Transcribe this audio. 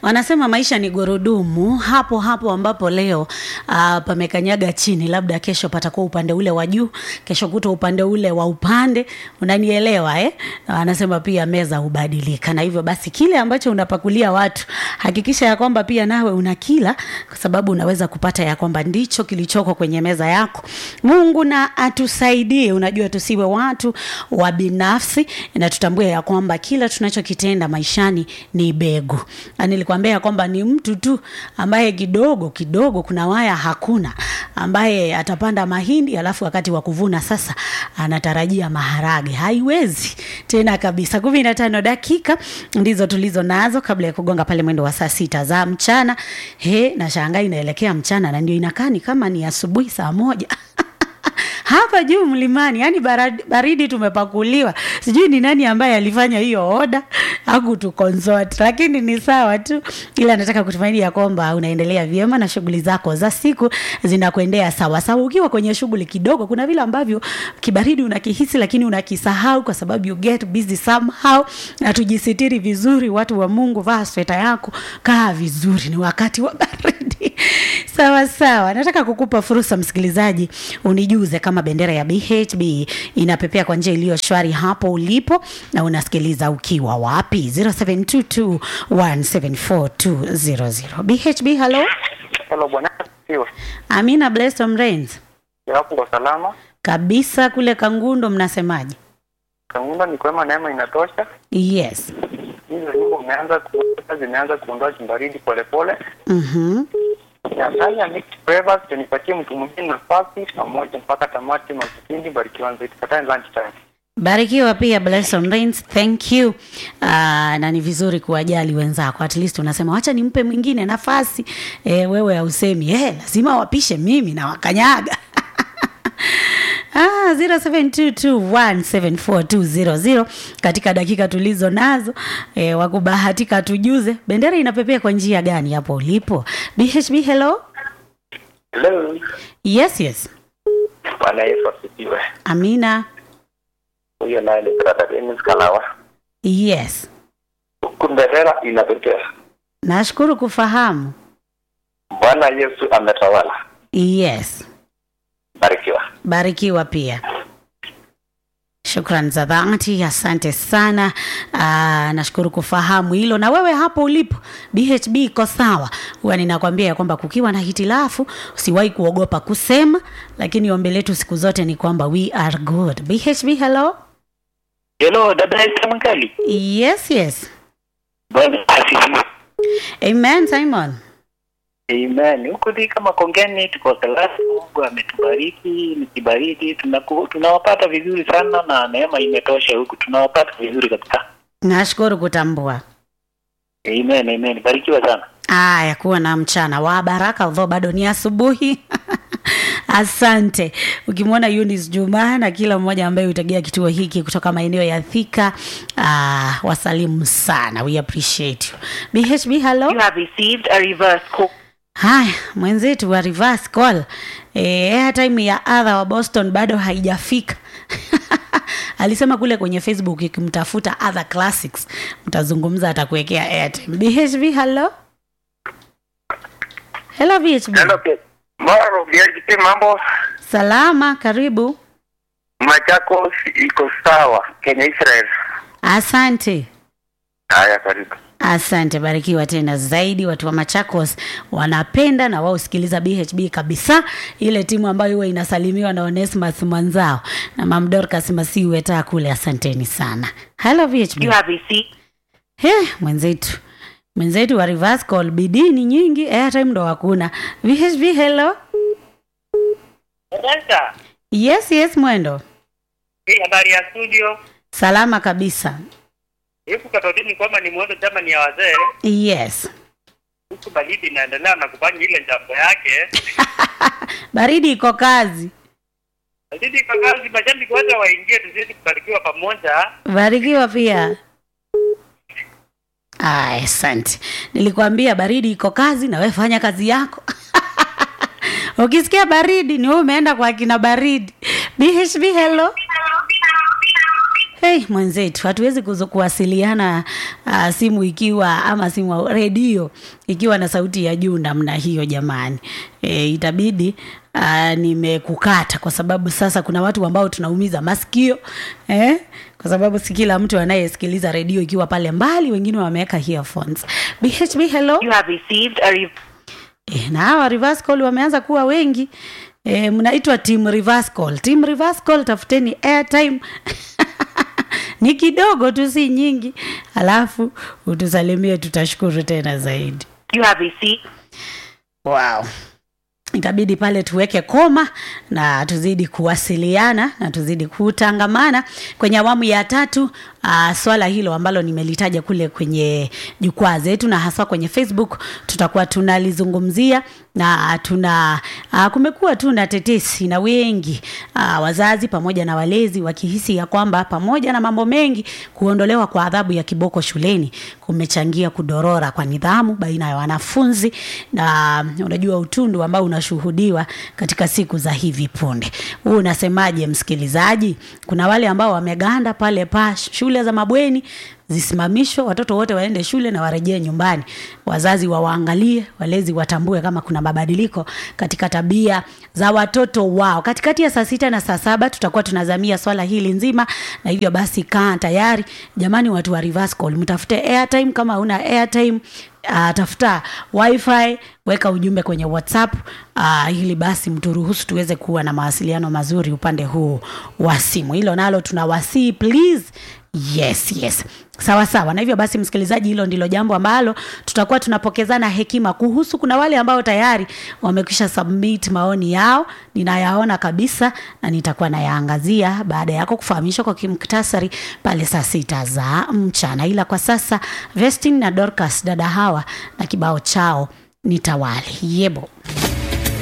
wanasema maisha ni gurudumu hapo hapo ambapo leo uh, pamekanyaga chini labda kesho patakuwa upande ule wa juu kesho kuto upande ule wa upande unanielewa eh? Na wanasema pia meza hubadilika na hivyo basi kile ambacho unapakulia watu hakikisha ya kwamba pia nawe unakila kwa sababu unaweza kupata ya kwamba ndicho kilichoko kwenye meza yako mungu na atusaidie unajua tusiwe watu wa binafsi na tutambue ya kwamba kila tunachokitenda maishani ni begu Na nilikwambia ya kwamba ni mtu tu ambaye kidogo kidogo kuna waya hakuna ambaye atapanda mahindi alafu wakati wa kuvuna sasa anatarajia maharage haiwezi tena kabisa kumi na tano dakika ndizo tulizo nazo kabla ya kugonga pale mwendo wa saa sita za mchana he na shangaa inaelekea mchana na ndio inakaa ni kama ni asubuhi saa moja hapa juu mlimani yani baridi, baridi tumepakuliwa sijui ni nani ambaye alifanya hiyo oda aku tukonsort lakini ni sawa tu ila nataka kutumaini ya kwamba unaendelea vyema na shughuli zako za siku zinakuendea sawa sawa ukiwa kwenye shughuli kidogo kuna vile ambavyo kibaridi unakihisi lakini unakisahau kwa sababu you get busy somehow na tujisitiri vizuri watu wa mungu vaa sweta yako kaa vizuri ni wakati wa baridi sawa sawa nataka kukupa fursa msikilizaji unijuze kama bendera ya bhb inapepea kwa njia iliyo shwari hapo ulipo na unasikiliza ukiwa wapi 0722174200 bhb halo Hello bwana, sio amina blessom rains yapo kwa salama. kabisa kule kangundo mnasemaje Kangunda ni kwema, neema inatosha. yes Hizo nyumba umeanza kuweka zimeanza kuondoa chumbaridi polepole. mm-hmm. Nafanya mixed flavors, nipatie mtu mwingine nafasi pamoja mpaka tamati mwa kipindi. Barikiwa zaidi, tukutane lunch time. barikiwa pia blessom rains thank you uh, na ni vizuri kuwajali wenzako at least unasema wacha nimpe mwingine nafasi e, wewe hausemi e, lazima wapishe mimi na wakanyaga Ah, 0722174200 katika dakika tulizo nazo e, wakubahatika tujuze bendera inapepea kwa njia gani hapo ulipo bhb hello Hello. yes yes Bwana Yesu asifiwe. amina Huyo naye ni brother Dennis Kalawa. yes Bendera inapepea. nashukuru kufahamu Bwana Yesu ametawala. yes Barikiwa. barikiwa pia shukran za dhati asante sana Aa, nashukuru kufahamu hilo na wewe hapo ulipo bhb iko sawa huwa ninakwambia ya kwamba kukiwa na hitilafu usiwahi kuogopa kusema lakini ombi letu siku zote ni kwamba we are good bhb hello Hello, dada Esther Mkali. yes yes Bwana asifiwe. amen simon Amen. Huko dhika Makongeni tuko salama, Mungu ametubariki, ni kibaridi, tunaku- tunawapata vizuri sana na neema imetosha huku, tunawapata vizuri kabisa. nashukuru kutambua Amen, amen. Barikiwa sana. aya kuwa na mchana wa baraka although bado ni asubuhi asante ukimwona Eunice Juma na kila mmoja ambaye hutegea kituo hiki kutoka maeneo ya Thika ah, wasalimu sana we appreciate you BHB hello You have received a reverse call. haya mwenzetu wa reverse call eh, airtime ya adha wa Boston bado haijafika alisema kule kwenye Facebook ikimtafuta other classics mtazungumza atakuwekea airtime BHB hello hello BHB Maro, BHP mambo salama karibu Machakos iko sawa. Kenya Israel. asante Haya, karibu. asante barikiwa tena zaidi watu wa machakos wanapenda na wao sikiliza bhb kabisa ile timu ambayo huwa inasalimiwa na onesmas mwanzao na mamdorkas masiweta kule asanteni sana halo bhb You have received He, mwenzetu mwenzetu wa reverse call bidii ni nyingi airtime ndo hakuna bhb hello Dada, yes yes mwendo hii habari ya studio. salama kabisa Huku Katolini kwamba ni mwendo chama ni ya wazee, yes huku baridi inaendelea na kufanya ile jambo yake. baridi iko kazi Baridi kwa kazi, mashabiki wote waingie, tuzidi kubarikiwa pamoja. barikiwa pia Aya, asante nilikwambia baridi iko kazi na wewe fanya kazi yako ukisikia baridi ni wewe umeenda kwa kina baridi bhb hello Hey, mwenzetu hatuwezi kuzo- kuwasiliana uh, simu ikiwa ama simu redio ikiwa na sauti ya juu namna hiyo jamani. E, itabidi uh, nimekukata kwa sababu sasa kuna watu ambao tunaumiza masikio eh? kwa sababu si kila mtu anayesikiliza redio ikiwa pale mbali, wengine wameweka earphones. BHB hello. You have received a re- E, na hawa reverse call wameanza kuwa wengi e, mnaitwa team reverse call. Team reverse call, tafuteni airtime ni kidogo tu, si nyingi, alafu utusalimie, tutashukuru tena zaidi. you have received Wow. Itabidi pale tuweke koma na tuzidi kuwasiliana na tuzidi kutangamana kwenye awamu ya tatu. Uh, swala hilo ambalo nimelitaja kule kwenye jukwaa zetu na hasa kwenye Facebook tutakuwa tunalizungumzia na tuna uh, kumekuwa tu na tetesi na wengi uh, wazazi pamoja na walezi wakihisi ya kwamba pamoja na mambo mengi kuondolewa kwa adhabu ya kiboko shuleni kumechangia kudorora kwa nidhamu baina ya wanafunzi na unajua utundu ambao unashuhudiwa katika siku za hivi punde. Huu unasemaje msikilizaji? Kuna wale ambao wameganda pale pa shule za mabweni zisimamishwe, watoto wote waende shule na warejee nyumbani. Wazazi wawaangalie, walezi watambue kama kuna mabadiliko katika tabia za watoto wao. Katikati ya saa sita na saa saba tutakuwa tunazamia swala hili nzima, na hivyo basi kaa tayari jamani, watu wa reverse call, mtafute airtime. Kama una airtime Uh, tafuta wifi weka ujumbe kwenye whatsapp uh, ili basi mturuhusu tuweze kuwa na mawasiliano mazuri upande huu wa simu hilo nalo tunawasii please yes yes sawa sawa na hivyo basi msikilizaji hilo ndilo jambo ambalo tutakuwa tunapokezana hekima kuhusu kuna wale ambao tayari wamekwisha submit maoni yao ninayaona kabisa na nitakuwa nayaangazia baada yako kufahamishwa kwa kimktasari pale saa sita za mchana ila kwa sasa vestin na dorcas dada hawa na kibao chao nitawali yebo